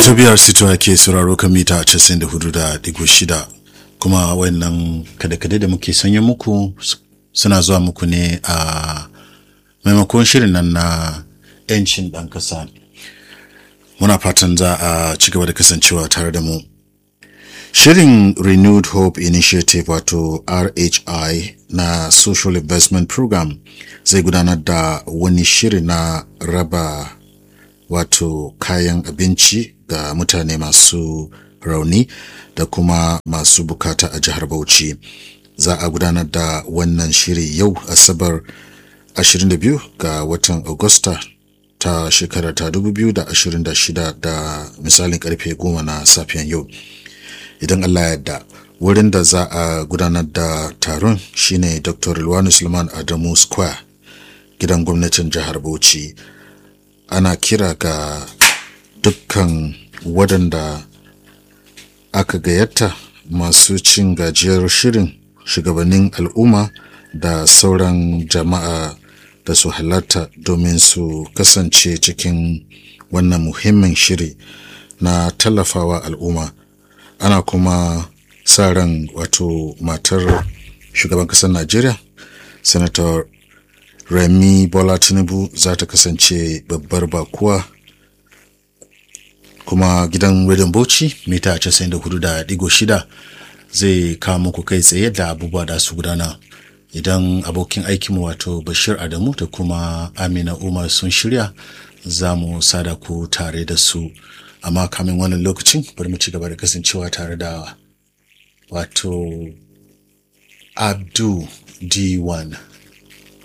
ta biyar sito ake sauraro kan mita 94.6 kuma wannan kada-kada da muke sanya muku suna zuwa muku ne a maimakon shirin nan na 'yancin ɗan ƙasa muna fatan za a ci gaba da kasancewa tare da mu shirin renewed hope initiative wato rhi na social investment program zai gudanar da wani shiri na raba wato kayan abinci ga mutane masu rauni da kuma masu bukata a jihar Bauchi. Za a gudanar da wannan shiri yau Asabar 22 ga watan Agusta ta shekara ta 2026 da misalin karfe 10 na safiyan yau. Idan Allah yadda wurin da za a gudanar da taron shine Dr. Ilwanu Sulman Adamu Square gidan gwamnatin jihar Bauchi. ana kira ga dukkan waɗanda aka gayyata masu cin gajiyar shirin shugabannin al'umma da sauran jama'a da su halatta domin su kasance cikin wannan muhimmin shiri na tallafawa al'umma ana kuma sa ran wato matar shugaban ƙasar najeriya senator Remi Bola Tinubu za ta kasance babbar bakuwa kuma gidan Rediyon Bauchi mita 94.6 zai kawo muku kai tsaye da abubuwa da su gudana idan abokin aikinmu wato Bashir Adamu da kuma Amina Umar sun shirya za mu sada ku tare da su amma kamin wannan lokacin bari mu ci gaba da kasancewa tare da wato Abdu D1